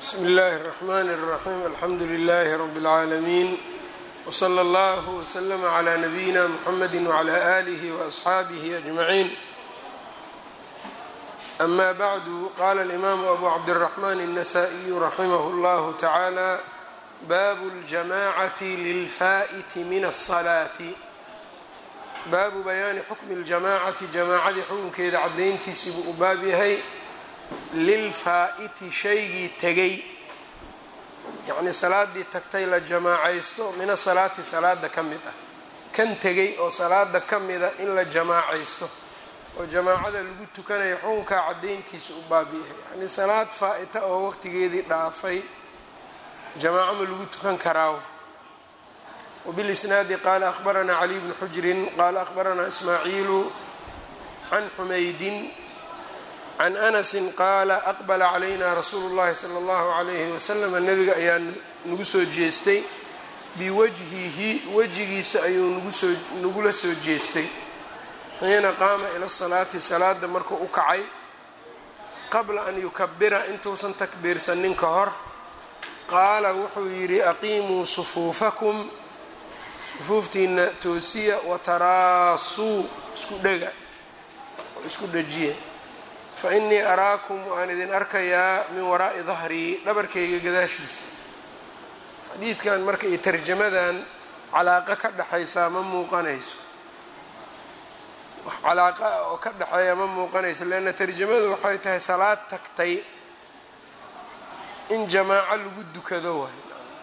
bsmi اllahi الرحmn الرaxيm alxamdu لlh rb العaalمين wslى اllه وslm عlى نbyina mxamedi وعlى آlih وأصxaabih أجmaعin ama bعdu qala الإmam أbu cabdالرحmn النsائي raximh اllah taعalى bab الجamacaة lilfaئt min الصلاaة baabu bayaani xukmi اljamacati jamaacadii xukunkeeda cadayntiisii buu u baab yahay lilfaa'iti shaygii tegay yacnii salaadii tagtay la jamaacaysto mina salaati salaada ka mid ah kan tegay oo salaada ka mida in la jamaacaysto oo jamaacada lagu tukanayo xukunkaa cadayntiisa u baab yahay yacnii salaad faa-ita oo waqtigeedii dhaafay jamaaco ma lagu tukan karaa وبالإسناaد qال أخبرnا علي بن حجر qال أخبرnا إسماعيل عن حمyد عن أنس qال أقبل علينا رsuuل اللhi صلى الله عليه وسلم نبga ayaa nagu soo jeestay بوجهihi wejigiisa ayuu nagula soo jeestay xiina qaama ilى الصلاaةi salaada markuu u kacay qabla an yukabira intuusan takbiirsanin ka hor qaala wuxuu yidhi أqimuu صفuuفكم sufuuftiina toosiya wataraasuu isku dhega oo isku dhajiya fa innii araakum waan idin arkayaa min waraa'i dahrii dhabarkayga gadaashiisa xadiidkan marka iyo tarjamadan calaaqo ka dhexaysaa ma muuqanayso wax calaaqa ah oo ka dhexeeya ma muuqanayso leanna tarjamadu waxay tahay salaad tagtay in jamaaco lagu dukado waay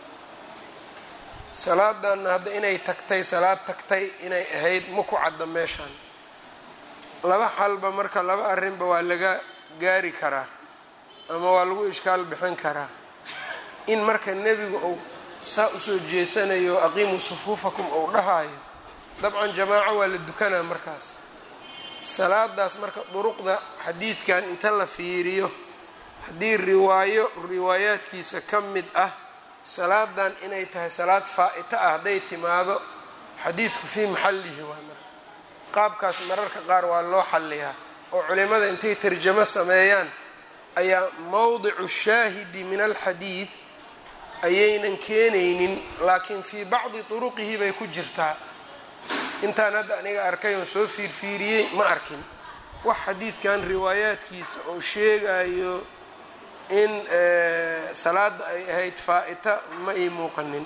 salaadanna hadda inay tagtay salaad tagtay inay ahayd ma ku cadda meeshaan laba xalba marka laba arrinba waa laga gaari karaa ama waa lagu ishkaal bixin karaa in marka nebigu uu saa usoo jeesanayo aqiimuu sufuufakum uu dhahayo dabcan jamaaco waa la dukanaa markaas salaadaas marka duruqda xadiidkan inta la fiiriyo haddii riwaayo riwaayaadkiisa ka mid ah salaadan inay tahay salaad faa-ita ah hadday timaado xadiidku fii maxallihi waa marka qaabkaas mararka qaar waa loo xalliyaa oo culimada intay tarjamo sameeyaan ayaa mowdicu shaahidi min alxadiid ayaynan keenaynin laakiin fii bacdi turuqihi bay ku jirtaa intaan hadda aniga arkay oo soo fiirfiiriyey ma arkin wax xadiidkan riwaayaadkiisa oo sheegayo in salaada ay ahayd faa-ita ma ii muuqanin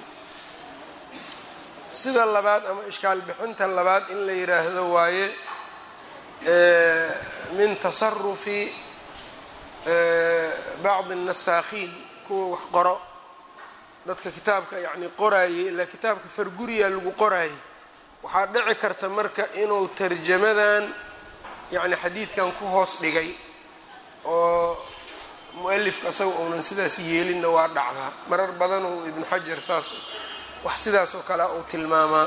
sida labaad ama ishkaal bixinta labaad in la yidhaahdo waaye min tasarufi bacdi الnasaakhiin kuwa wax qoro dadka kitaabka yacni qoraayey ilaa kitaabka farguriya lagu qoraayey waxaa dhici karta marka inuu tarjamadan yacni xadiidkan ku hoos dhigay oo mualifka asaga uunan sidaas yeelinna waa dhacdaa marar badan uu ibnu xajar saas wax sidaas oo kale uu tilmaamaa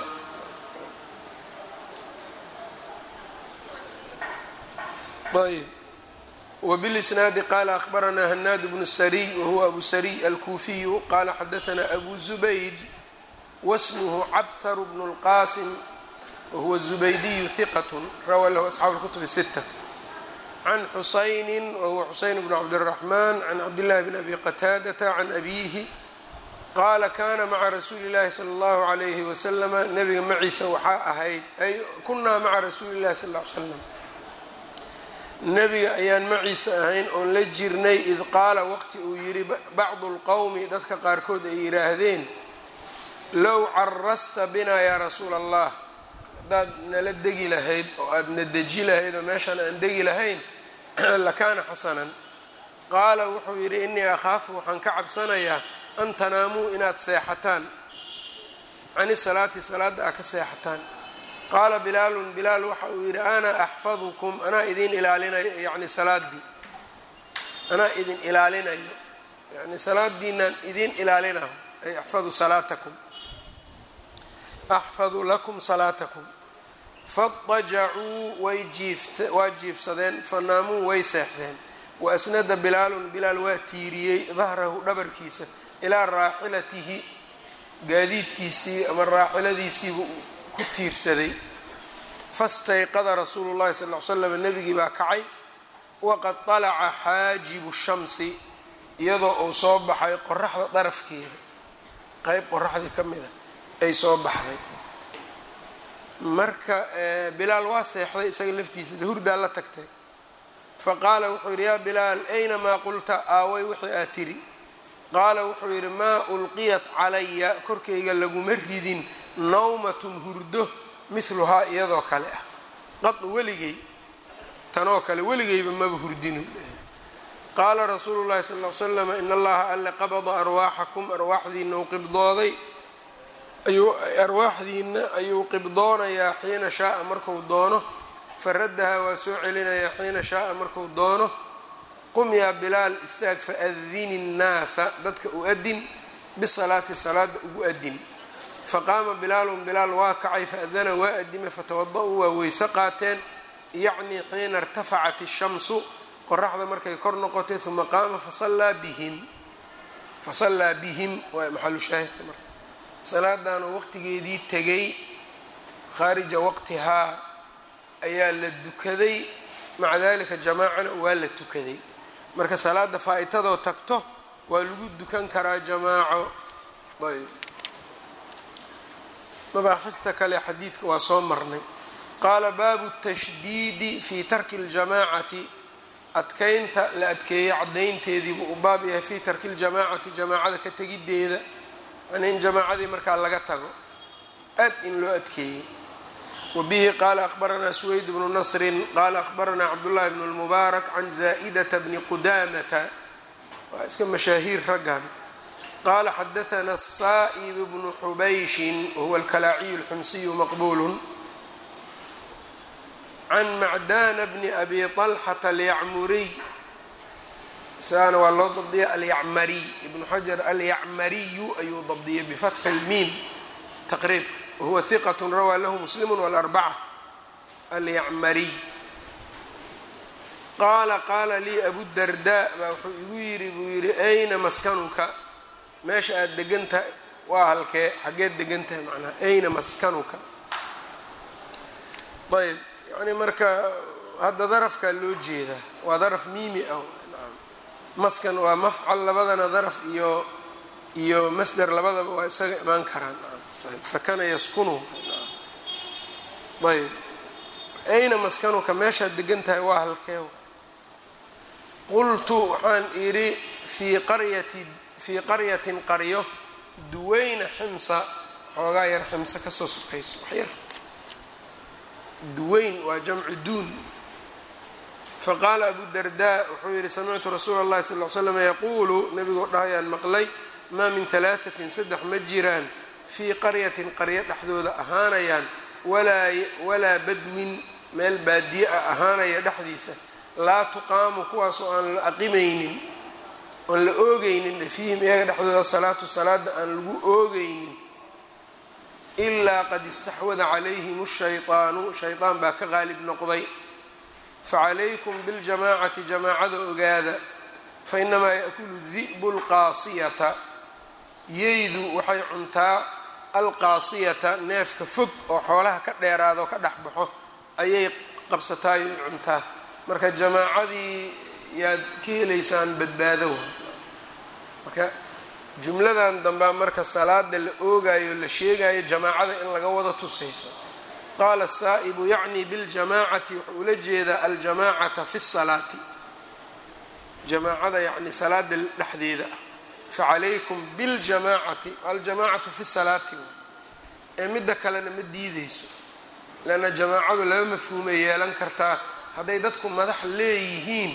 ayb wbilisnaadi qaala akhbaranaa hanaad bnu sariy wahuwa abu sariy alkuufiyu qaala xadaanaa abu zubayd wasmuhu cabharu bnu اlqasim wahuwa zubaydiyu hiqat rawaa lahu asxaabu اlkutub sita can xusayni wahuwa xuseyn bn cabdالraxman can cabdillahi bn abi qataadata can abiihi qaala kana maca rasuuli اllahi salى اllahu عalayhi waslama nabiga maciisa waxaa ahayd ay kunaa maca rasuuli اllahi sal ly slam nebiga ayaan maciisa ahayn oon la jirnay id qaala waqti uu yidhi bacdu اlqowmi dadka qaarkood ay yidhaahdeen low carasta binaa yaa rasuula allah haddaad nala degi lahayd oo aada na deji lahayd oo meeshaan aan degi lahayn lakaana xasanan qaala wuxuu yidhi innii akhaafu waxaan ka cabsanayaa an tanaamuu inaad seexataan cani salaati salaadda aad ka seexataan qaala bilaalun bilaal waxa uu yidhi ana axfadukum anaa idin ilaalinayo yacni salaaddii anaa idin ilaalinayo yacni salaadiinaan idin ilaalinayo ay axfadu salaatakum axfadu lakum salaatakum faajacuu way jiift waa jiifsadeen fanaamuu way seexdeen wa asnada bilaalun bilaal waa tiiriyey dahrahu dhabarkiisa ilaa raaxilatihi gaadiidkiisii ama raaxiladiisiibuu ku tiirsaday fastayqada rasuulu llahi sal l slam nebigii baa kacay waqad alaca xaajibu shamsi iyadoo uu soo baxay qoraxda darafkeeda qeyb qoraxdii ka mida ay soo baxday marka bilaal waa seexday isaga laftiisa hurdaa la tagtay fa qaala wuxuu yidhi yaa bilaal ayna maa qulta aaway wixii aad tiri qaala wuxuu yidhi maa ulqiyat calaya korkayga laguma ridin nawmatun hurdo mihluhaa iyadoo kale ah qad weligay tanoo kale weligayba maba hurdinu qaala rasuulu llahi sal l slam in allaha alle qabada arwaaxakum arwaaxdiina uu qibdooday ayuu arwaaxdiina ayuu qibdoonayaa xiina shaaa marku doono faraddaha waa soo celinayaa xiina shaaa marku doono qum yaa bilaal istaag faadini nnaasa dadka u adin bisalaati salaada ugu adin faqaama bilaalun bilaal waa kacay faadana waa adimay fatawada-uu waa weyse qaateen yacnii xiina irtafacat ishamsu qoraxda markay kor noqotay uma qaama fasallaa bihim fasallaa bihim waa maxalu shaahidka marka salaadaanoo waqtigeedii tegay khaarija waqtihaa ayaa la dukaday maca dalika jamaacana waa la tukaday marka salaada faa-itadoo tagto waa lagu dukan karaa jamaaco ayb mabaaxifta kale xadiidka waa soo marnay qaala baabu tashdiidi fii tarki اljamaacati adkeynta la adkeeyey caddaynteediibuu u baab yahay fii tarki ljamaacati jamaacada ka tegiddeeda yani in jamaacadii markaa laga tago aad in loo adkeeyey wbihi qala akhbaranaa suweyd bnu nasrin qala akhbaranaa cabdullahi bn اlmubaarak can zaa'idata bni qudamata waa iska mashaahiir raggan qala xadaana saa'ib bnu xubayshin wahuwa alkalaaciyu اlxumsiyu maqbulu can macdana bni abi طalxata alyacmuriy isagana waa loo dabdiyay alyacmariy ibnu xajar alyacmariyu ayuu dabdiyay bifatxi اlmiim taqriibka wahuwa hiqat rawaa lahu muslim wاlarbaca alyacmariy qaala qaala lii abudarda baa wuxuu igu yidhi buu yidhi ayna maskanuka meesha aada degan tahay waa halkee xaggeed degan tahay macnaha ayna maskanuka ayb yani marka hadda darafkaa loo jeedaa waa daraf miimi ah maskan waa mafcal labadana daraf iyo iyo masder labadaba waa isaga imaan karaan sakana yaskunu ayb ayna maskanuka meeshaad degan tahay waa halkee qultu waxaan idhi fii qaryati fii qaryatin qaryo duweyna ximsa xoogaa yar ximsa kasoo sukayso wax yar duweyn waa jamcu duun faqaala abu dardaa wuxuu yidhi samictu rasuula اllahi sal l slam yaquulu nabigoo dhahayaan maqlay maa min halaaثatin saddex ma jiraan fii qaryatin qaryo dhexdooda ahaanayaan walaa badwin meel baadiye ah ahaanaya dhexdiisa laa tuqaamu kuwaasoo aan la aqimaynin oon la oogeynin fiihim iyaga dhexdooda salaatu salaada aan lagu oogeynin ilaa qad istaxwada calayhim shayطaanu shayطaan baa ka qaalib noqday facalaykum biاljamaacati jamaacada ogaada fainamaa yaأkulu di'bu اlqaasiyata yeydu waxay cuntaa alqaasiyata neefka fog oo xoolaha ka dheeraado ka dhex baxo ayay qabsataayo cuntaa marka jamaacadii yaad ka helaysaan badbaado wa marka jumladan dambaa marka salaada la oogayo la sheegayo jamaacada in laga wada tusayso qaala saa'ibu yacni biاljamaacati wuxuu ula jeedaa aljamaacata fi الsalaati jamaacada yacni salaada dhexdeeda ah facalaykum biاljamaacati aljamaacatu fi salaati ee midda kalena ma diideyso leanna jamaacadu laba mafhuumay yeelan kartaa hadday dadku madax leeyihiin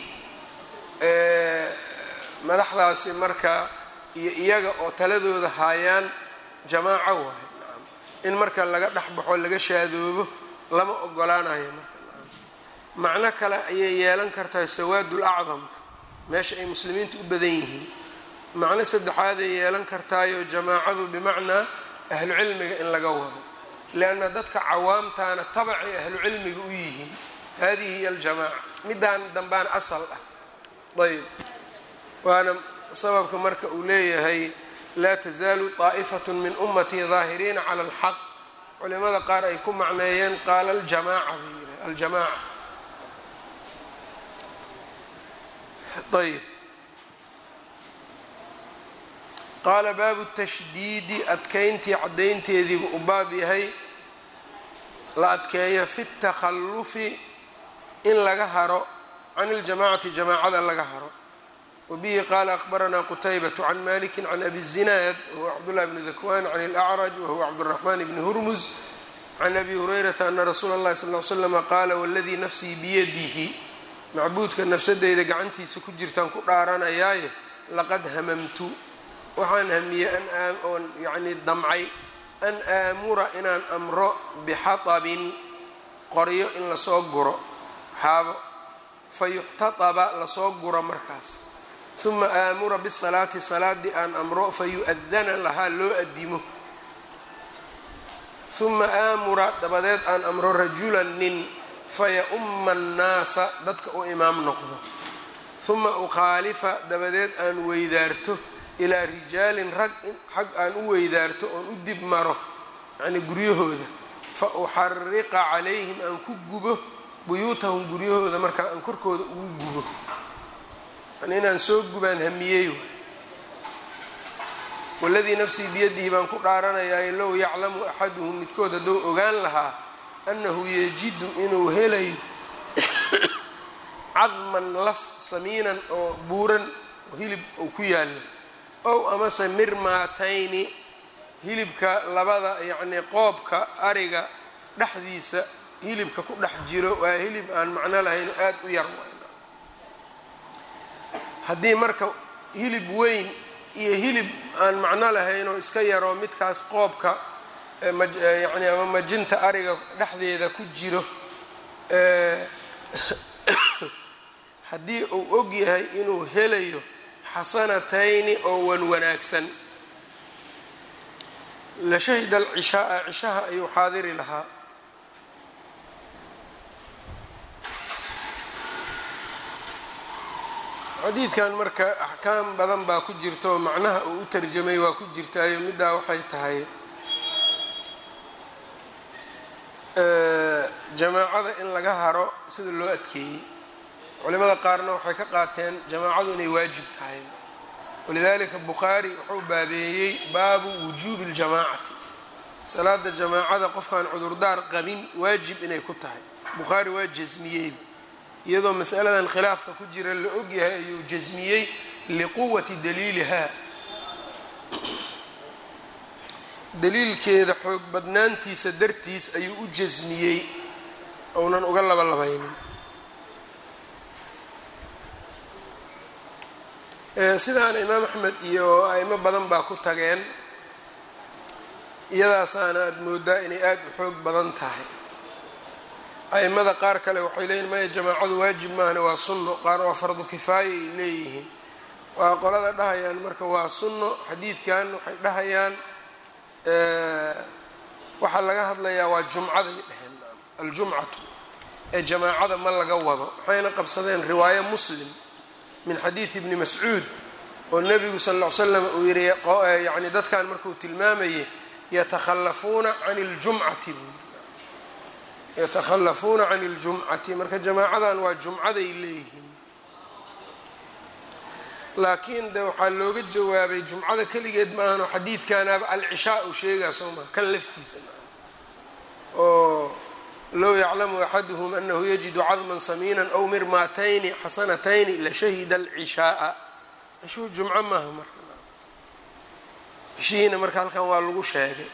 madaxdaasi marka iyo iyaga oo taladooda haayaan jamaaco waayo in marka laga dhex baxo laga shaadoobo lama ogolaanayo marka macno kale ayay yeelan kartaa sawaadul acdamka meesha ay muslimiinta u badan yihiin macno saddexaaday yeelan kartaayo jamaacadu bimacnaa ahlu cilmiga in laga wado lianna dadka cawaamtaana tabacay ahlu cilmiga u yihiin hadihi hiy aljamaaca midaan dambaana asal ah ayb waana sababka marka uu leeyahay laa tasaalu طaa'ifaة min umatii daahiriina calى اlxaq culimada qaar ay ku macneeyeen qaala aljamaaca bay yidhaha aljamaaca ayb qaala baabu tashdiidi adkeyntii caddaynteediibu u baab yahay la adkeeyo fi takhallufi in laga haro can iljamacati jamaacada laga haro wabihi qaala akhbaranaa qutaybatu can maliki can abi zinaad wahuwa cabdullahi bni dakwan can ilacraj wahuwa cabduraxmaan bni hurmus can abi hurayrata ana rasuula اllahi sal l slama qaala waladii nafsii biyadihi macbuudka nafsadeyda gacantiisa ku jirtaan ku dhaaranayaaye laqad hamamtu waxaan hamiyey an oon yacnii damcay an aamura inaan amro bixatabin qoryo in lasoo guro xaabo fa yuxtataba lasoo guro markaas uma aamura bisalaati salaadii aan amro fa yu-adana lahaa loo adimo uma aamura dabadeed aan amro rajulan nin faya-umma annaasa dadka u imaam noqdo uma ukhaalifa dabadeed aan weydaarto ilaa rijaalin rag xag aan u weydaarto oon u dib maro yacnii guryahooda fa uxariqa calayhim aan ku gubo buyuutahum guryahooda markaa aan korkooda ugu gubo yani inaan soo gubaan hamiyey waladii nafsii biyadihi baan ku dhaaranayaa low yaclamu axaduhum midkood hadduu ogaan lahaa annahu yajidu inuu helayo cadman laf samiinan oo buuran oo hilib uu ku yaallo ow amase mirmaatayni hilibka labada yacnii qoobka ariga dhexdiisa hilibka ku dhex jiro waa hilib aan macno lahayn oo aada u yar wayna haddii marka hilib weyn iyo hilib aan macno lahayn oo iska yaroo midkaas qoobka yacni ama majinta ariga dhexdeeda ku jiro haddii uu og yahay inuu helayo xasanatayni oo wan wanaagsan la shahida alcishaaa cishaha ayuu xaadiri lahaa xadiidkan marka axkaam badan baa ku jirta oo macnaha uu u tarjamay waa ku jirtaayo middaa waxay tahay jamaacada in laga haro sida loo adkeeyey culimada qaarna waxay ka qaateen jamaacadu inay waajib tahay walidalika bukhaari wuxuu baabeeyey baabu wujuubi اljamaacati salaada jamaacada qofkaan cudurdaar qabin waajib inay ku tahay bukhaari waa jasmiyey iyadoo masaladan khilaafka ku jira la ogyahay ayuu jasmiyey liquwati daliiliha daliilkeeda xoog badnaantiisa dartiis ayuu u jasmiyey ounan uga laba labaynin sidaana imaam axmed iyo aimo badan baa ku tageen iyadaasaana aada moodaa inay aada u xoog badan tahay aimada qaar kale waxay leeyihin maya jamaacadu waajib maahane waa sunno qaar waa fardu kifaaya ay leeyihiin waa qolada dhahayaan marka waa sunno xadiidkan waxay dhahayaan waxaa laga hadlayaa waa jumcaday dheheen aljumcatu ee jamaacada ma laga wado waxayna qabsadeen riwaayo muslim min xadiidi ibni mascuud oo nebigu sal ll ly slam uu yihi yani dadkan markuu tilmaamayay yatakhallafuuna can ljumcati buu yii yatakhallafuuna can اljumcati marka jamaacadan waa jumcaday leeyihiin laakiin de waxaa looga jawaabay jumcada keligeed maahanoo xadiidkanaaba alcishaa u sheegaa soo maa kan laftiisa oo low yaclamu axaduhum anahu yajidu cadman samiinan aw mirmaatayni xasanatayni lashahida alcishaaa cishuu jumco maaha marka cishihiina marka halkan waa lagu sheegay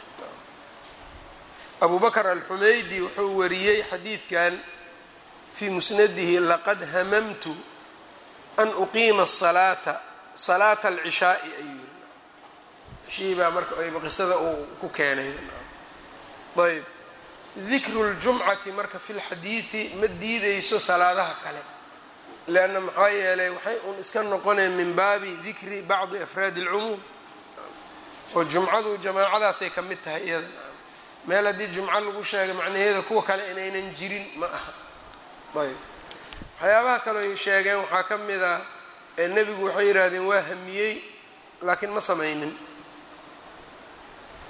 abu bakr alxumaydi wuxuu wariyey xadiidkan fii musnadihi laqad hamamtu an uqiima asalaata salaata alcishaai ayuu yiri cishihii baa marka ayba qisada uu ku keenay ayb dikru ljumcati marka fi lxadiidi ma diideyso salaadaha kale leanna maxaa yeelay waxay un iska noqoneen min baabi dikri bacdi afraadi اlcumuum oo jumcadu jamaacadaasay ka mid tahay iyada meel haddii jumco lagu sheegay macnaheeda kuwa kale inaynan jirin ma aha ayb waxyaabaha kaleo sheegeen waxaa ka mid a nebigu waxay yidhaahdeen waa hamiyey laakiin ma samaynin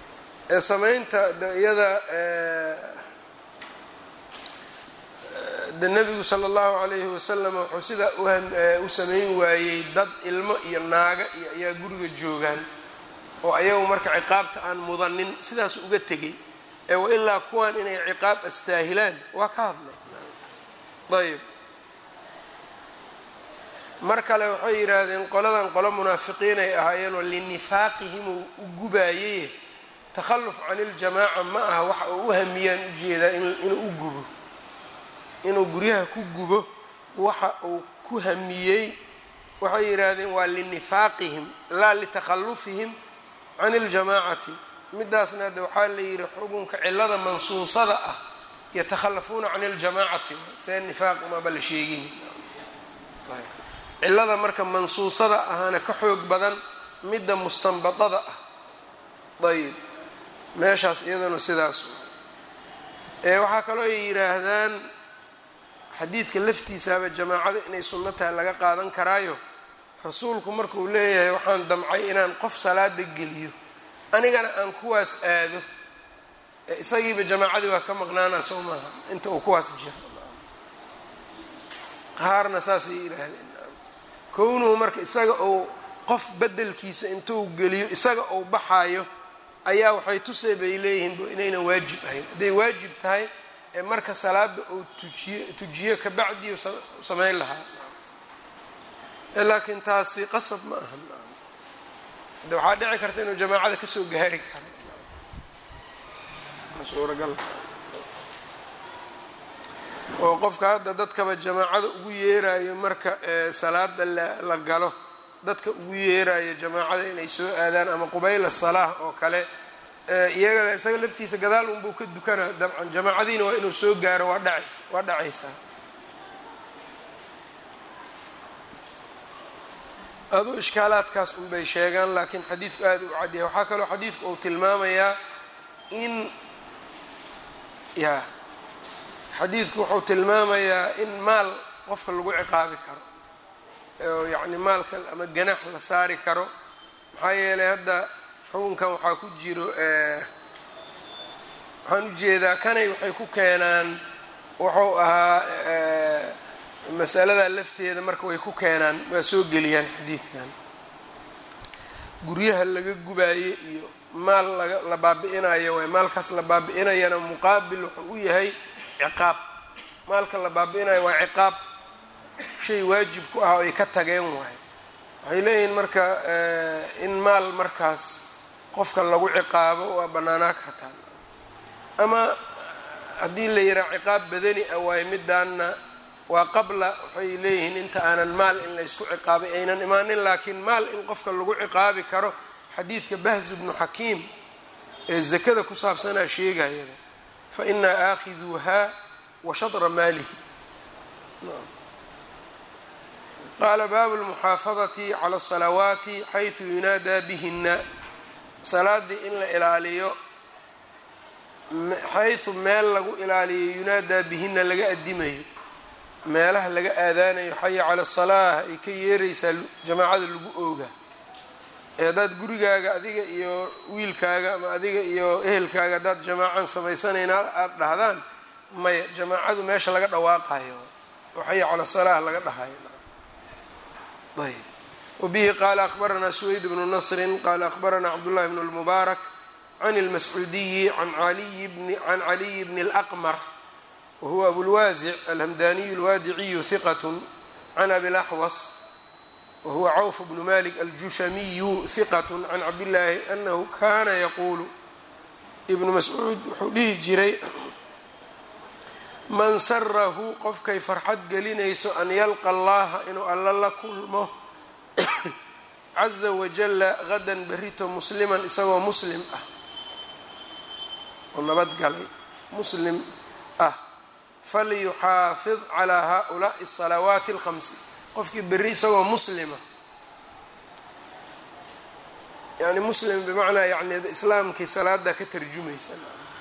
samaynta iyada de nebigu sala allahu calayhi wasalam wuxuu sidaa u sameyn waayey dad ilmo iyo naaga iyo ayaa guriga joogaan oo ayagu marka ciqaabta aan mudanin sidaas uga tegay ee wa ilaa kuwan inay ciqaab astaahilaan waa ka hadlay ayb mar kale waxay yidhaahdeen qoladan qolo munaafiqiin ay ahaayeen oo linifaaqihim uu u gubaayey takhalluf can iljamaaca ma aha waxa uu u hamiyaan ujeedaa inuu u gubo inuu guryaha ku gubo waxa uu ku hamiyey waxay yidhaahdeen waa linifaaqihim laa litakhallufihim can iljamaacati midaasna de waxaa la yidhi xukunka cilada mansuusada ah yatakhallafuuna can iljamaacati see nifaaq maba la sheegin cilada marka mansuusada ahaana ka xoog badan midda mustanbadada ah ayb meeshaas iyadanu sidaas ee waxaa kaloo ay yidhaahdaan xadiidka laftiisaaba jamaacada inay sunno tahay laga qaadan karaayo rasuulku markuu leeyahay waxaan damcay inaan qof salaada geliyo anigana aan kuwaas aado isagiiba jamaacadii waa ka maqnaana soo maaha inta uu kuwaas jiro qaarna saasay yidhaahdeen kownuhu marka isaga uu qof bedelkiisa intuu geliyo isaga uu baxaayo ayaa waxay tusay bay leeyihiin inaynan waajib ahayn hadday waajib tahay ee marka salaada uu tujiye tujiyo kabacdiu samayn lahaa laakiin taasi qasab ma aha de waxaa dhici karta inuu jamaacada kasoo gaari karo suuragal oo qofka hadda dadkaba jamaacada ugu yeerayo marka salaada la galo dadka ugu yeerayo jamaacada inay soo aadaan ama qubayla salaah oo kale iyaga isaga laftiisa gadaal unbuu ka dukanaa dabcan jamaacadiina waa inuu soo gaaro waa dhacays waa dhacaysaa aduu ishkaalaadkaas unbay sheegaan laakiin xadiidku aada u cadyahay waxaa kaloo xadiidku uu tilmaamayaa in ya xadiidku wuxuu tilmaamayaa in maal qofka lagu ciqaabi karo oo yacni maalka ama ganax la saari karo maxaa yeelay hadda xukunkan waxaa ku jiro waxaan ujeedaa kanay waxay ku keenaan wuxuu ahaa masaladaa lafteeda marka way ku keenaan waa soo geliyaan xadiidkan guryaha laga gubaayo iyo maal laga la baabi-inayo waay maalkaas la baabi-inayana muqaabil wuxuu u yahay ciqaab maalka la baabi-inayo waa ciqaab shay waajib ku ah oo ay ka tageen waay waxay leeyihiin marka in maal markaas qofka lagu ciqaabo waa bannaanaa kartaan ama haddii la yihaha ciqaab badani ah waayo midaanna waa qabla waxay leeyihiin inta aanan maal in la ysku ciqaabay aynan imaanin laakiin maal in qofka lagu ciqaabi karo xadiidka bahzu bnu xakiim ee zakada ku saabsanaa sheegayaba fa inaa aakhiduuhaa wa shadra maalihi qaala baabu lmuxaafadati cala asalawaati xaysu yunaadaa bihina salaadii in la ilaaliyo xaysu meel lagu ilaaliyo yunaadaa bihina laga adimayo meelaha laga aadaanayo xaya cala salaah ay ka yeeraysaa jamaacada lagu ooga ee haddaad gurigaaga adiga iyo wiilkaaga ama adiga iyo ehelkaaga haddaad jamaacan samaysanayna aada dhahdaan maya jamaacadu meesha laga dhawaaqayo oo xaya cala salaah laga dhahayo ayb wabihi qaala akhbaranaa suweyd bnu nasrin qaala akhbaranaa cabdullahi bn lmubaarak can اlmascuudiyi can caliyi bni اlaqmar wahuwa abulwaasic alhamdaniyu alwaadiciyu hiqat can abilaxwas wahuwa cawf bnu malik aljushamiyu hiqat can cabdillaahi anahu kana yaquulu ibnu mascuud wuxuu dhihi jiray man sarahu qofkay farxad gelinayso an yalqa allaha inuu alla la kulmo caza wajalla hadan berito musliman isagoo muslim ah oo nabadgalay muslim ah falyuxaafid calaa haulaai asalawaati alkhamsi qofkii berri isagoo muslima yani muslim bimacnaa yani islaamkii salaada ka tarjumaysa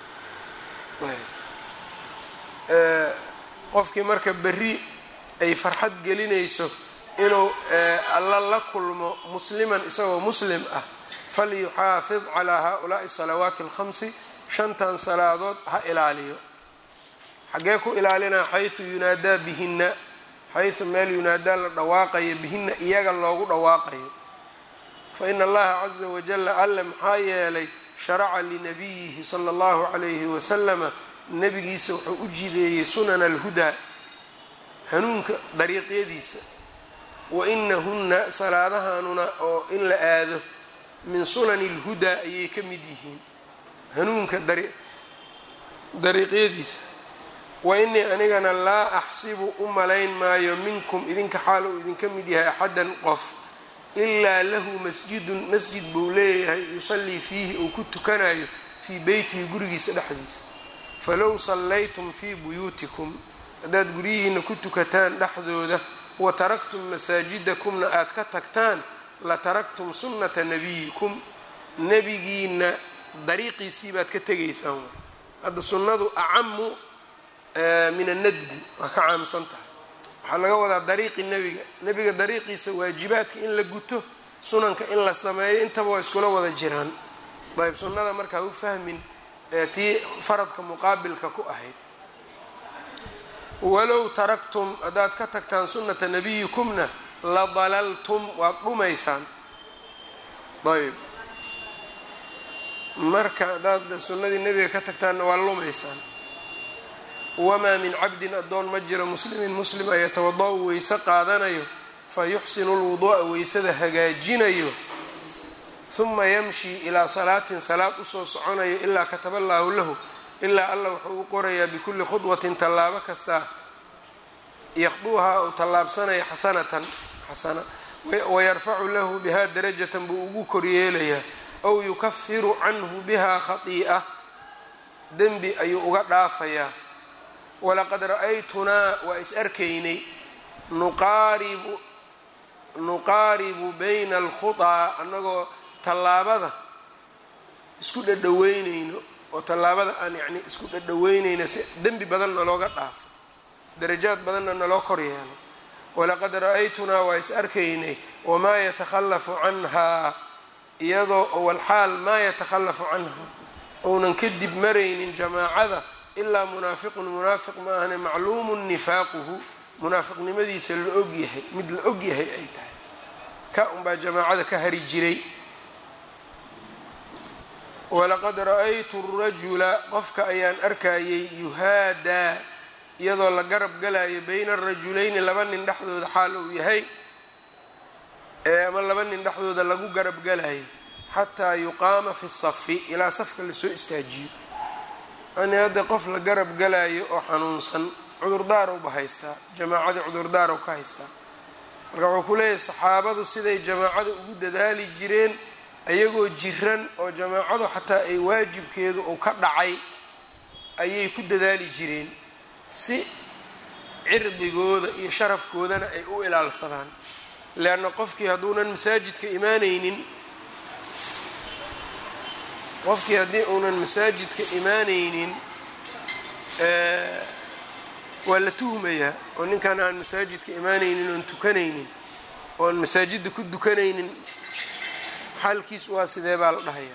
qofkii marka berri ay farxad gelinayso inuu alla la kulmo musliman isagoo muslim ah falyuxaafid calaa haulaai salawaati alkhamsi shantan salaadood ha ilaaliyo xaggee ku ilaalinaa xaysu yunaadaa bihinna xaysu meel yunaadaa la dhawaaqayo bihinna iyaga loogu dhawaaqayo fa ina allaha caza wajalla alle maxaa yeelay sharaca linabiyihi sala allahu calayhi wasalama nebigiisa wuxuu u jideeyey sunana alhudaa hanuunka dariiqyadiisa wa inahunna salaadahanuna oo in la aado min sunani alhudaa ayay ka mid yihiin hanuunka dariiqyadiisa wa inii anigana laa axsibu u malayn maayo minkum idinka xaal uu idinka mid yahay axadan qof ilaa lahu masjidun masjid buu leeyahay yusallii fiihi uu ku tukanayo fii beytihi gurigiisa dhexdiisa falow sallaytum fii buyuutikum haddaad guryihiina ku tukataan dhexdooda wa taraktum masaajidakumna aad ka tagtaan la taraktum sunnata nabiyikum nebigiina dariiqiisii baad ka tegaysaan hadda sunnadu acamu min annadbi waa ka caamsan tahay waxaa laga wadaa dariiqi nebiga nebiga dariiqiisa waajibaadka in la guto sunanka in la sameeyo intaba waa iskula wada jiraan ayb sunnada markaa u fahmin tii faradka muqaabilka ku ahayd walow taraktum haddaad ka tagtaan sunnata nabiyikumna la dalaltum waad dhumaysaan ayb marka haddaad sunnadii nebiga ka tagtaanna waa lumaysaan wamaa min cabdin addoon ma jiro muslimin muslima yatawada-u weyse qaadanayo fa yuxsinu lwuduu'a weysada hagaajinayo huma yamshi ilaa salaatin salaad usoo soconayo ilaa kataba allaahu lahu ilaa alla wuxuu u qorayaa bikulli khudwatin tallaabo kastaa yaqduuhaa uu tallaabsanaya xasanatan xasana wayarfacu lahu bihaa darajatan buu ugu koryeelayaa ow yukafiru canhu bihaa khatii'a dembi ayuu uga dhaafayaa walaqad ra-aytunaa waa is arkaynay nuqaaribu nuqaaribu bayna alkhutaa annagoo tallaabada isku dhadhaweynayno oo tallaabada aan yacni isku dhadhaweynayno si dembi badanna looga dhaafo darajaad badanna naloo kor yeelo walaqad ra-aytunaa waa is arkaynay wamaa yatakhallafu canhaa iyadoo walxaal maa yatakhallafu canha ounan kadib maraynin jamaacada ilaa munaafiqun munaafiq ma ahane macluumun nifaaquhu munaafiqnimadiisa la ogyahay mid la ogyahay ay tahay ka unbaa jamaacada ka hari jiray walaqad ra-aytu rajula qofka ayaan arkayay yuhaadaa iyadoo la garab galayo bayna arajulayni laba nin dhexdooda xaal uu yahay ama laba nin dhexdooda lagu garab galayo xataa yuqaama fi safi ilaa safka lasoo istaajiyo yani hadda qof la garab galayo oo xanuunsan cudurdaarow ba haystaa jamaacadii cudurdaarow ka haystaa marka wuxuu ku leeyahay saxaabadu siday jamaacada ugu dadaali jireen ayagoo jiran oo jamaacadu xataa ay waajibkeedu uu ka dhacay ayay ku dadaali jireen si cirdigooda iyo sharafkoodana ay u ilaalsadaan leanna qofkii hadduunan masaajidka imaanaynin qofkii haddii uunan masaajidka imaanaynin waa la tuhmayaa oo ninkan aan masaajidka imaanaynin oon tukanaynin oon masaajidda ku dukanaynin xaalkiisu waa sidee baa la dhahayaa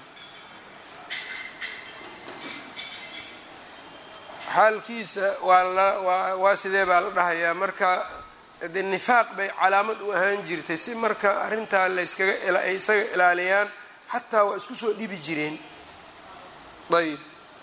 xaalkiisa waa la waa waa sidee baa la dhahayaa marka dee nifaaq bay calaamad u ahaan jirtay si marka arrintaa layskaga ay isaga ilaaliyaan xataa waa isku soo dhibi jireen ayb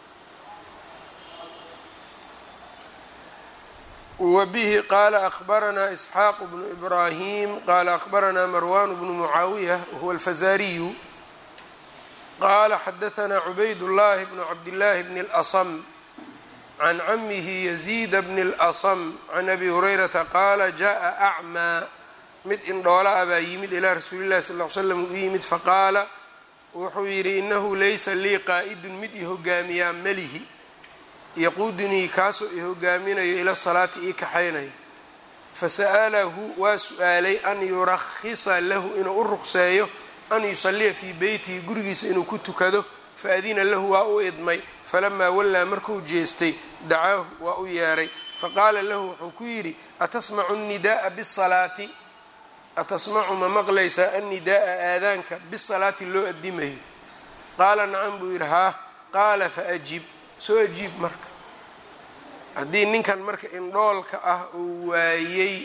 wbihi qala akhbaranaa isxaaq bnu ibrahim qala akhbaranaa marwan bnu mucaawiya wahuwa alfazariyu qala xadaanaa cubayd llahi bnu cabdillaahi bni اlasm can camihi yaziid bni اlasm can abi hurayrata qaala jaءa acmaa mid indhoola a baa yimid ilaa rasuuli llahi sal l slam uu yimid faqaala wuxuu yidhi inahu laysa lii qaa'idun mid i hogaamiyaa melihi yaquudunii kaasoo i hogaaminayo ila salaati ii kaxaynayo fasa'alahu waa su-aalay an yurakhisa lahu inuu u ruqseeyo an yusalliya fii beytihi gurigiisa inuu ku tukado faadina lahu waa u idmay falamaa wallaa markuu jeestay dacaahu waa u yeedhay faqaala lahu wuxuu ku yidhi atasmacu annida'a bisalaati atasmacu ma maqlaysaa annidaa'a aadaanka bisalaati loo addimayo qaala nacam buu yidhi haa qaala faajib soo ajiib marka haddii ninkan marka indhoolka ah uu waayey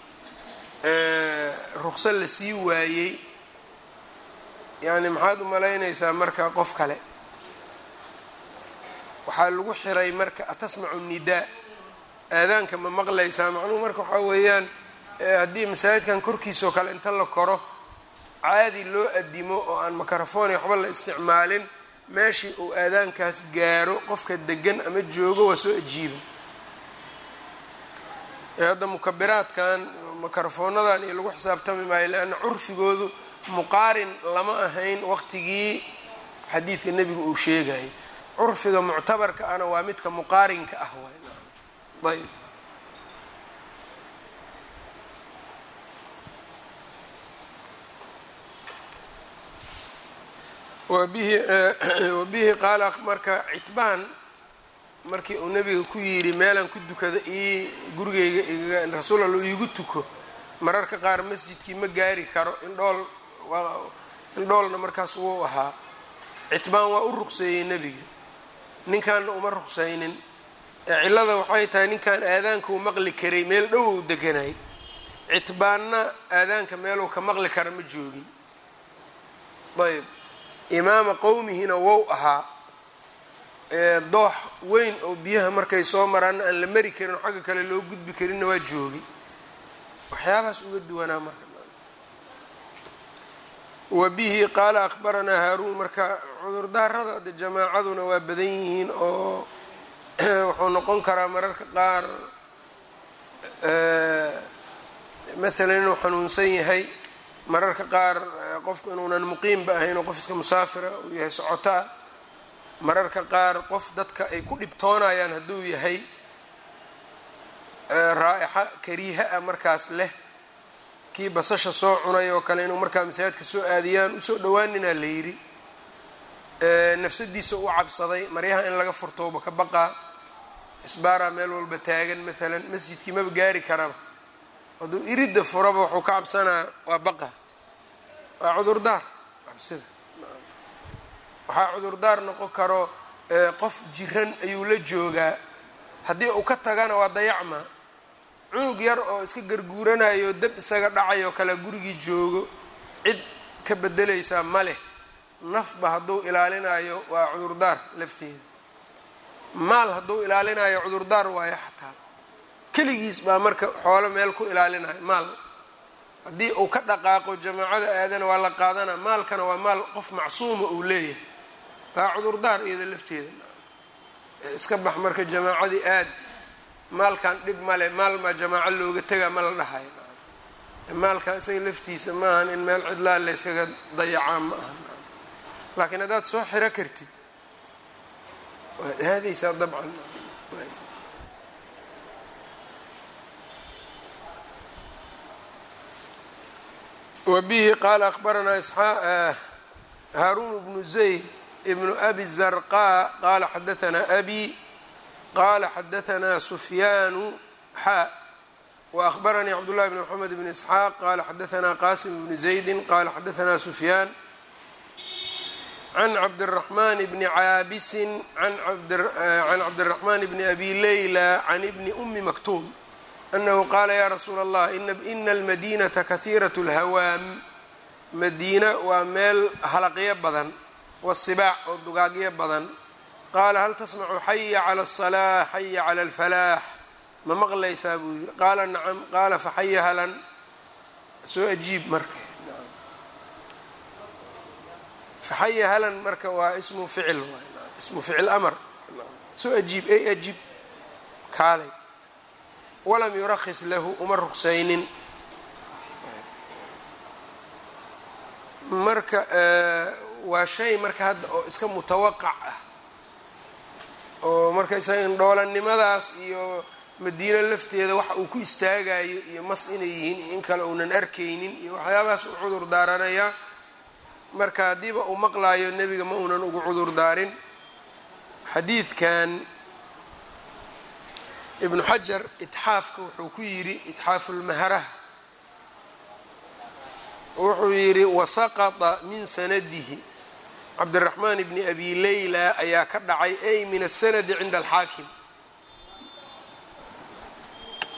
ruqso la sii waayey yacni maxaad u malaynaysaa marka qof kale waxaa lagu xiray marka atasmacu nidaa aadaanka ma maqlaysaa macnuhu marka waxaa weeyaan haddii masaajidkan korkiisao kale inta la koro caadi loo adimo oo aan makarafoni waxba la isticmaalin meeshii uu aadaankaas gaaro qofka degan ama joogo waa soo ajiiba hadda mukabiraadkan makarafoonadan iyo lagu xisaabtami maayo leanna curfigoodu muqaarin lama ahayn waqtigii xadiidka nebiga uu sheegayay curfiga muctabarka ana waa midka muqaarinka ah ayb wabihi wabihi qaala marka citbaan markii uu nebiga ku yidhi meelaan ku dukada ii gurigeyga rasuul alla iigu tuko mararka qaar masjidkii ma gaari karo indhool indhoolna markaas wuu ahaa citbaan waa u ruqseeyey nebiga ninkaanna uma ruqsaynin ee cillada waxay tahay ninkan aadaanka uu maqli karay meel dhow ou deganay citbaanna aadaanka meeluu ka maqli kara ma joogin ayb imaama qowmihina wow ahaa doox weyn oo biyaha markay soo maraanna aan la mari karin oo xagga kale loo gudbi karinna waa joogay waxyaabahaas uga duwanaa marka wa bihi qaala akhbaranaa haaruun marka cudurdaarada de jamaacaduna waa badan yihiin oo wuxuu noqon karaa mararka qaar maalan inuu xanuunsan yahay mararka qaar qofku inuunan muqiimba ahayn oo qof iska musaafira uu yahay socoto ah mararka qaar qof dadka ay ku dhibtoonayaan hadduu yahay raa'ixa kariiha ah markaas leh kii basasha soo cunay oo kale inuu markaa masaajidka soo aadiyaan usoo dhowaaninaa la yidhi nafsadiisa u cabsaday maryaha in laga furtooba ka baqaa isbaaraa meel walba taagan maalan masjidkii maba gaari karaba hadduu iridda furaba wuxuu ka cabsanaa waa baqa waa cudurdaar cabsida waxaa cudurdaar noqon karo qof jiran ayuu la joogaa haddii uu ka tagana waa dayacma cunug yar oo iska garguuranayo dab isaga dhacayoo kale gurigii joogo cid ka bedelaysaa ma leh nafba hadduu ilaalinayo waa cudurdaar lafteeda maal hadduu ilaalinayo cudurdaar waayo xataa keligiis baa marka xoolo meel ku ilaalinayo maal haddii uu ka dhaqaaqo jamaacada aadana waa la qaadana maalkana waa maal qof macsuuma uu leeyahay waa cudurdaar iyada lafteeda iska bax marka jamaacadii aad maalkan dhib male maal maa jamaaco looga tegaa ma la dhahayo maalkan isaga laftiisa maahan in meel cidlaa layskaga dayacaa ma aha laakiin haddaad soo xiro kartid waad aadaysaa dabcan wbihi qaala akhbaranaa haaruun bnu zayd bnu abi zarqa qaala xadaanaa abi qaala xadaanaa sufyaanu xaa waأkhbaranii cabdullahi bn mxamed bn isxaaq qaala xadaanaa qasim bni zaydi qaala xadaanaa sufyaan can cabdiraxmaan bni caabisin can cabdiraxmaan bni abi leyla can ibni umi maktuum anahu qaala ya rasuula allah ina almadinata kahiirat اlhawaam madiina waa meel halaqyo badan wasibaac oo dugaagyo badan qaala hal tasmacu xaya cala الsalaax xaya cala اlfalaax ma maqlaysaa buu yiri qaala nacam qaala faxaya halan soo ajiib marka faxaya halan marka waa ismu ficil ismu ficil amar soo ajiib ey ajiib kaalay walam yurakis lahu uma ruqsaynin marka waa shay marka hadda oo iska mutawaqac ah oo marka isaga indhoolanimadaas iyo madiino lafteeda waxa uu ku istaagayo iyo mas inay yihiin iyo in kale uunan arkaynin iyo waxyaabahaas u cudur daaranayaa marka haddiiba uu maqlaayo nebiga ma uunan ugu cudur daarin xadiidkan ibnu xajar itxaafka wuxuu ku yidhi itxaafulmaharaha wuxuu yidhi wasaqata min sanadihi cabdiraxmaan bni abi leyla ayaa ka dhacay ay min asanadi cinda alxaakim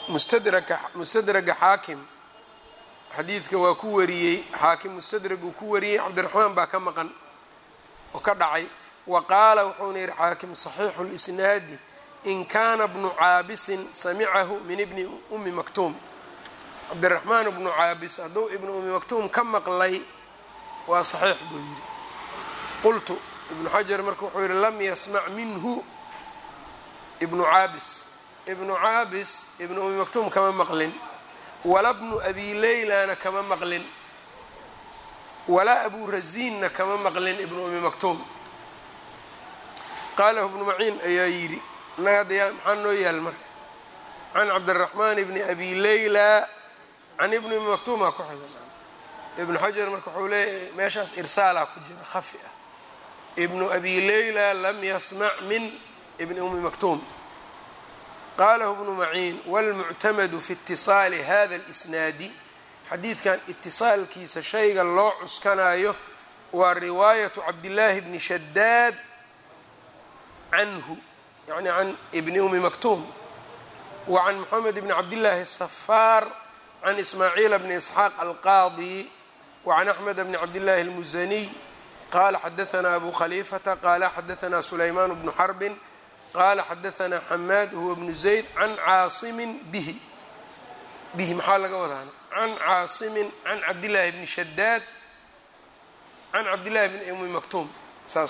mustadraka mustadraga xaakim xadiidka waa ku wariyey xaakim mustadraguu ku wariyey cabdiraxmaan baa ka maqan oo ka dhacay wa qaala wuxuuna yihi xaakim saxiixu lisnaadi in kaana bnu caabisin samicahu min ibni umi maktuum cabdiraxmaan bnu caabis hadduu ibnu umi maktuum ka maqlay waa saxiix buu yidhi qultu ibnu xajar marka wuxuu yihi lam yasmac minhu ibnu caabis ibnu caabis ibnu umi maktuum kama maqlin wala bnu abi leylana kama maqlin walaa abu raziinna kama maqlin ibnu umi maktuum qaalahu ibnu maciin ayaa yidhi innaga hadda yaa maxaa noo yaal marka can cabdiraxmaan ibni abi leyla can ibni umi maktuumaa ku xigan ibnu xajar marka wuxuu leeyahy meeshaas irsaalaa ku jira khafi ah ibnu abi leyla lam yasmac min ibni umi maktuum qalahu bnu maciin wاlmuctamadu fi itiصaali hada اlisnaadi xadiidkan itisaalkiisa shayga loo cuskanayo waa riwaayatu cabdillaahi bni shadaad canhu yani can ibni umi maktuum wa can moxamed bni cabdillaahi الsafaar can ismaaciila bni isxaaq alqaadi wa can axmed bni cabdillaahi اlmusaniy qala xadaثna abu khaliifata qala xadaثna sulaymaan bnu xarbin qala xadaثna xamaad huwa bnu zayd can caasimin bihi bihi maxaa laga wadaana can caasimin can cabdillaahi bni shadaad can cabdillahi bni umi maktuum saas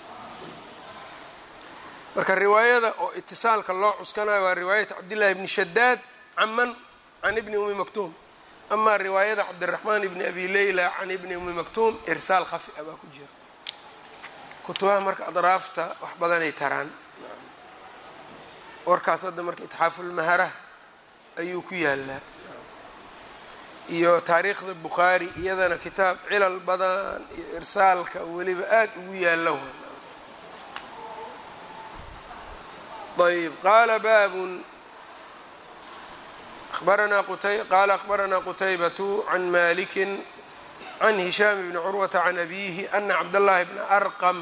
marka riwaayada oo itisaalka loo cuskanayo waa riwaayat cabdillahi bni shadaad caman can ibni umi maktuum amaa riwaayada cabdiraxmaan ibni abi leyla can ibni umi maktuum irsaal khafi a baa ku jira kutubaha marka adraafta wax badanay taraan warkaas hadda marka itxaafulmahara ayuu ku yaalaa iyo taariikhda bukhaari iyadana kitaab cilal badan iyo irsaalka weliba aada ugu yaalla ayb qaala baabun abaranaa qaala akhbaranaa qutaybatu can maliki can hishaam bni curwata can abiihi ana cabdاllahi bna arqam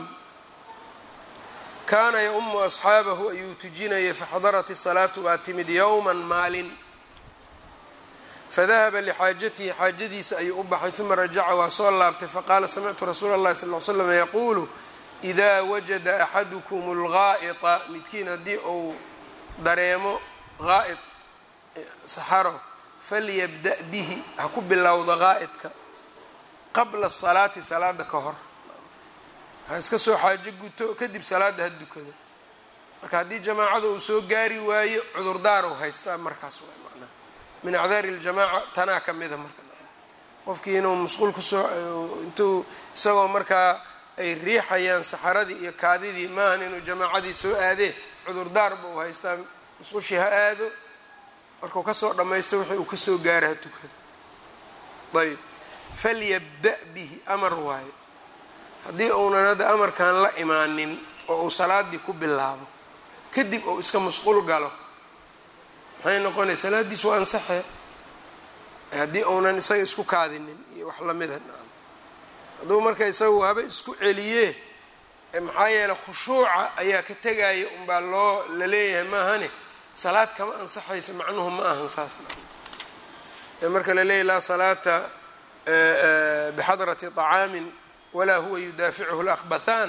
kaana ya-umu asxaabahu ayuu tujinayay faxadarat isalaatu baa timid yowma maalin fadahaba lixaajatihi xaajadiisa ayuu u baxay uma rajaca waa soo laabtay faqaala samictu rasuula اllahi sal l slam yaquulu idaa wajada axadukum اlgaa'ita midkiin haddii uu dareemo gaa'id saxaro falyabda' bihi ha ku bilowda gaa'idka qabla salaati salaada ka hor ha iska soo xaajo guto kadib salaada ha dukado marka haddii jamaacada uu soo gaari waayo cudurdaar u haystaa markaas waa macnaha min acdaari اljamaaca tanaa ka mida marka qofkii inuu musquul kusoo intuu isagoo markaa ay riixayaan saxaradii iyo kaadidii maahan inuu jamaacadii soo aadee cudurdaar ba u haystaa musqushii ha aado markuu kasoo dhammaysto wixii uu kasoo gaara ha tukado ayb falyabda' bihi amar waayo haddii uunan hadda amarkan la imaanin oo uu salaadii ku bilaabo kadib uu iska musquul galo maxay noqonaya salaadiis waa ansaxee haddii uunan isaga isku kaadinin iyo wax lamida hadduu marka isagu haba isku celiyee maxaa yeeley khushuuca ayaa ka tegaya unbaa loo la leeyahay maahane salaad kama ansaxaysa macnuhu ma ahan saas marka la leeyahy laa salaata bixadrati طacaamin walaa huwa yudaaficuhu lakbathaan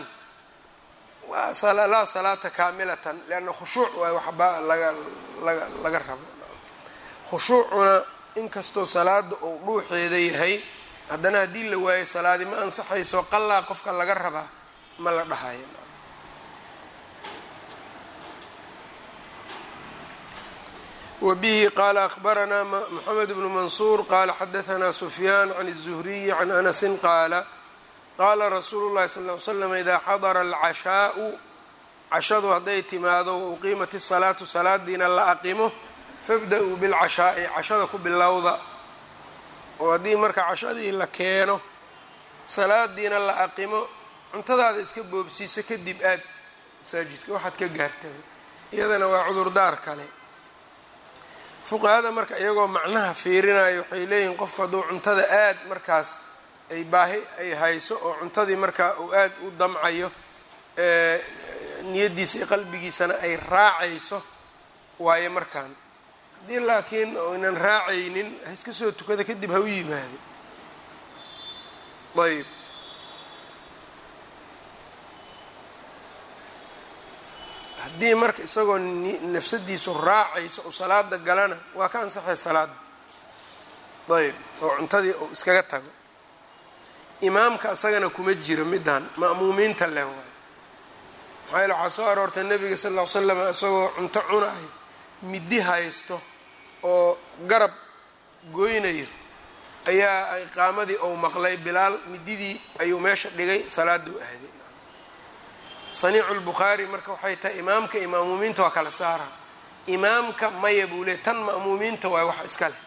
laa salaata kaamilatan lianna khushuuc waay waxba laga laga laga rabo khushuucuna inkastoo salaada uu dhuuxeeda yahay haddana haddii la waayo salaadi ma ansaxayso qallaa qofka laga rabaa ma la dhahayo wbihi qala akhbaranaa mxamed bnu mansuur qala xadaanaa sufyaan can الzuhriyi can anasi qaala qaala rasuulu اllahi sal ly slam idaa xadara alcashaau cashadu hadday timaado wauqiimat الsalaatu salaadiina la aqimo fabda-uu bilcashaa'i cashada ku bilowda oo haddii marka cashadii la keeno salaadiina la aqimo cuntadaada iska boobsiiso kadib aad masaajidka waxaad ka gaartaba iyadana waa cudurdaar kale fuqahada marka iyagoo macnaha fiirinayo waxay leeyihiin qofku hadduu cuntada aad markaas ay baahi ay hayso oo cuntadii markaa uu aad u damcayo niyaddiisa iyo qalbigiisana ay raacayso waayo markaan haddii laakiin oynan raacaynin ha iska soo tukada kadib ha u yimaado ayb haddii marka isagoo nafsadiisu raacaysa oo salaada galana waa ka ansaxay salaada ayb oo cuntadii uu iskaga tago imaamka isagana kuma jiro middan ma'muumiinta leh waay maxaa yaele waxaa soo aroortay nebiga sal ll ly slam isagoo cunto cunayo midi haysto oo garab goynayo ayaa iqaamadii ou maqlay bilaal mididii ayuu meesha dhigay salaaduu aaday saniicu lbukhaari marka waxay tahay imaamka iyo ma'muumiinta waa kala saara imaamka maya buu leey tan ma'muumiinta waay wax iska leh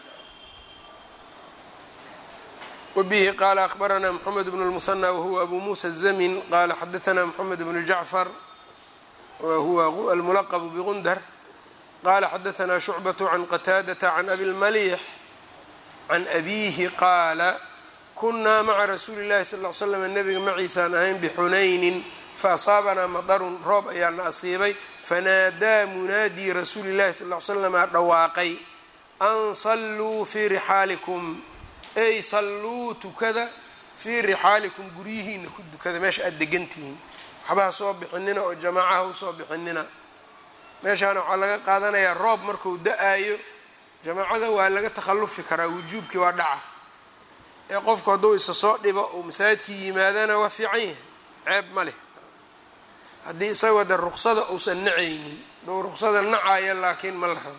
wbihi qaala akhbaranaa mxamed bn اlmusanى wahuwa abu musa الzamin qala xadaثna mxamed bnu jacfar wahuwa almulaqb bgundar qala xadaثna shucbaة can qataadaةa can abi اlmalix can abihi qaala kunaa maca rasuuli اllahi sal ly slam nabiga maciisaan ahayn bxunaynin faasaabanaa madarun roob ayaana asiibay fanaadaa munaadii rasuuli اllahi sal ly slama dhawaaqay an saluu fii rixaalikum ey salluu tukada fii rixaalikum guryihiina ku dukada meesha aada degantihiin waxbaha soo bixinina oo jamaacaha usoo bixinina meeshaana waxaa laga qaadanayaa roob marku da-ayo jamaacada waa laga takhallufi karaa wujuubkii waa dhaca ee qofku hadduu isa soo dhibo uu masaajidkii yimaadana waa fiican yahay ceeb ma leh haddii isagoo de ruqsada uusan nacaynin dou ruqsada nacaya laakiin ma la rabo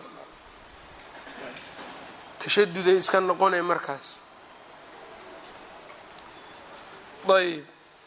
tashaduday iska noqonay markaas ayb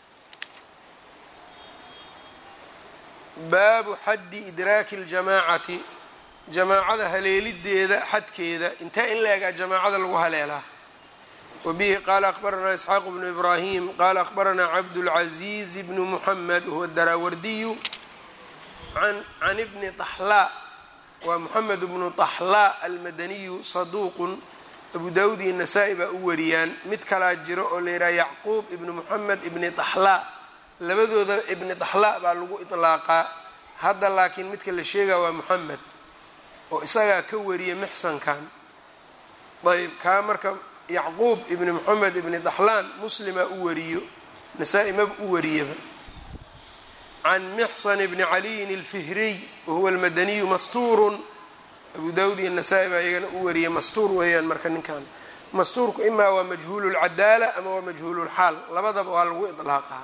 baabu xaddi idraaki اljamaacati jamaacada haleelideeda xadkeeda intee in la egaa jamaacada lagu haleelaa wabihi qaala akhbaranaa isxaaq bnu ibraahim qaala akhbaranaa cabdاlcaziiz bnu muxamed wahuwa daraawardiyu can bni طaxlaa waa moxamed bnu طaxlaa almadaniyu saduuqun abu dawud iyo nasaa-i baa u wariyaan mid kalaa jiro oo la yidhaha yacquub ibni moxamed ibni طaxlaa labadooda ibni طaxlaa baa lagu iطlaaqaa hadda laakiin midka la sheegaa waa moxamed oo isagaa ka wariya mixsankan ayb kaa marka yacquub ibni moxamed ibni طaxlaan muslima u wariyo nasaa-i maba u wariyaba can mixsan bni caliyin اlfihriy wahuwa almadaniyu mastuurun abu dawud iyo nasaa-i baa iyagana u wariyay mastuur weeyaan marka ninkan mastuurku imaa waa majhuulu lcadaala ama waa majhuulu lxaal labadaba waa lagu iطlaaqaa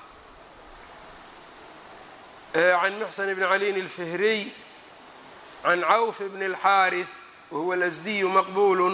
can mixsan bni caliyin اlfihriy can cawf bni اlxaariث wahuwa alasdiyu maqbulu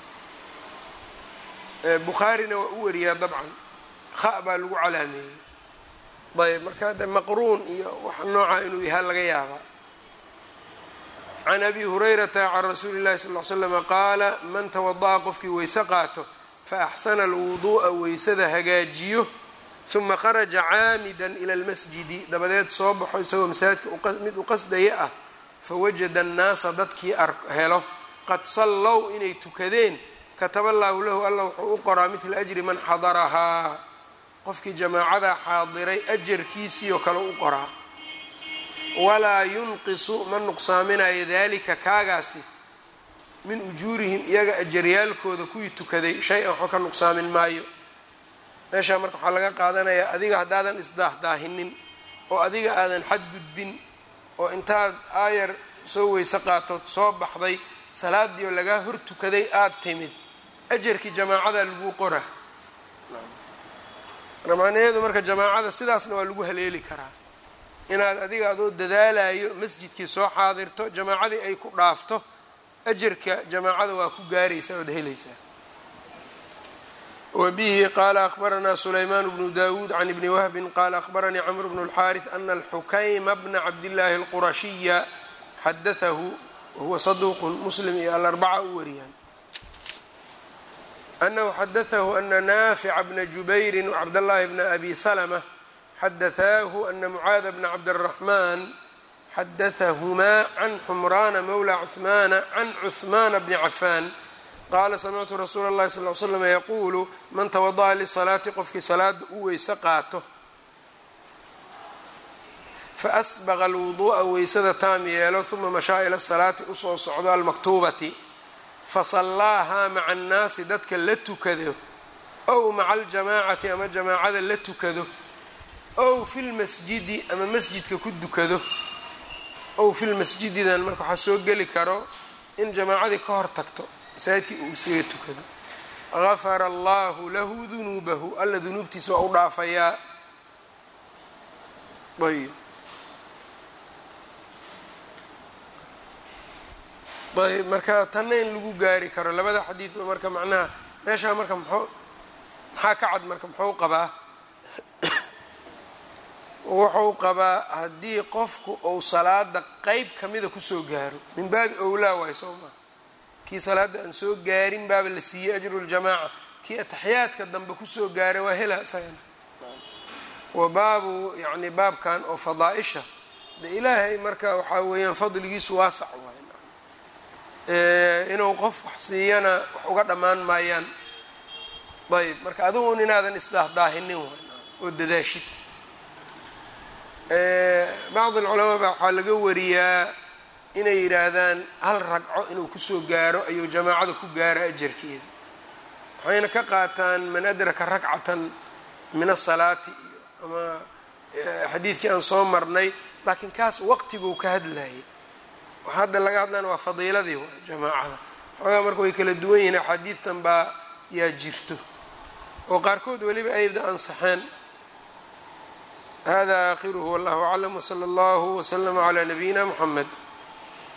bukhaarina waa u wariyaa dabcan kha baa lagu calaameeyey ayb marka hadda maqruun iyo wax nooca inuu yahaa laga yaabaa can abi hurayrata can rasuuli llahi sal l slama qaala man tawada'a qofkii weyse qaato faaxsana alwuduu'a weysada hagaajiyo huma kharaja caamidan ila lmasjidi dabadeed soo baxo isagoo masaajidka mid u qasdaya ah fawajada annaasa dadkii helo qad sallow inay tukadeen kataba allaahu lahu alla wuxuu u qoraa midla ajri man xadarahaa qofkii jamaacada xaadiray ajarkiisii oo kale u qoraa walaa yunqisu ma nuqsaaminayo daalika kaagaasi min ujuurihim iyaga ajaryaalkooda kuwii tukaday shay-an waxba ka nuqsaamin maayo meeshaa marka waxaa laga qaadanayaa adiga haddaadan isdaahdaahinnin oo adiga aadan xadgudbin oo intaad aayar soo weyse qaatood soo baxday salaadii oo lagaa hor tukaday aada timid ajarkii jamaacada lagu qora macnaheedu marka jamaacada sidaasna waa lagu haleeli karaa inaad adiga adoo dadaalayo masjidkii soo xaadirto jamaacadii ay ku dhaafto ajarka jamaacada waa ku gaaraysaa ood helaysaa wa bihi qaala akhbaranaa sulaymaan bnu dawuud can ibni wahbin qaala akhbaranii camr bnu اlxaariث ana alxukayma bna cabdillaahi اlqurashiya xadaahu wahuwa saduuqun muslim iyo alarbaca u wariyaan anahu xadaahu ana naafica bna jubayri wcabdاllahi bna abi salma xadaثaahu ana mucaada bna cabdالraxman xadaثahumaa can xumraana mowla cuثmaana can cuثmaana bni cafaan qaala samictu rasuula اllahi sal l slm yaquulu man tawada'a lisalaati qofkii salaada u weyse qaato faasbaqa alwuduu'a weysada taam yeelo uma mashaa ila salaati usoo socdo almaktuubati fasallaahaa maca annaasi dadka la tukado ow maca aljamaacati ama jamaacada la tukado ow fi lmasjidi ama masjidka ku dukado ow fi lmasjididan marka waxaa soo geli karo in jamaacadii ka hor tagto masaajidkii uu isaga tukado gafara allahu lahu dunuubahu alla dunuubtiisa waa u dhaafayaa ayb ayb marka tanna in lagu gaari karo labada xadiidba marka macnaha meeshaa marka mxuu maxaa ka cad marka muxuu qabaa wuxuu qabaa haddii qofku uu salaada qeyb kamida kusoo gaaro min baabi owlaa waay soo maa kii salaada aan soo gaarin baaba la siiyey ajru ljamaaca kii ataxiyaadka dambe kusoo gaaray waa hela isagana wa baabu yani baabkan oo fadaa-isha de ilaahay marka waxaa weeyaan fadligiisu waasac waay inuu qof wax siiyana wax uga dhammaan maayaan ayb marka adigun inaadan isdaahdaahinin waay oo dadaashid bacd alculamaa baa waxaa laga wariyaa inay yidhaahdaan hal ragco inuu kusoo gaaro ayuu jamaacada ku gaaro ajarkeeda waxayna ka qaataan man adraka rakcatan min asalaati iyo ama xadiidkii aan soo marnay laakiin kaas waqtiguu ka hadlayay waxa hadda laga hadlayna waa fadiiladii waay jamaacada xoogaa marka way kala duwan yihiin axaadiidtan baa yaa jirto oo qaarkood weliba ayda ansaxeen hada aakhiruhu wallahu aclam wsala allahu wslama calaa nabiyina muxamed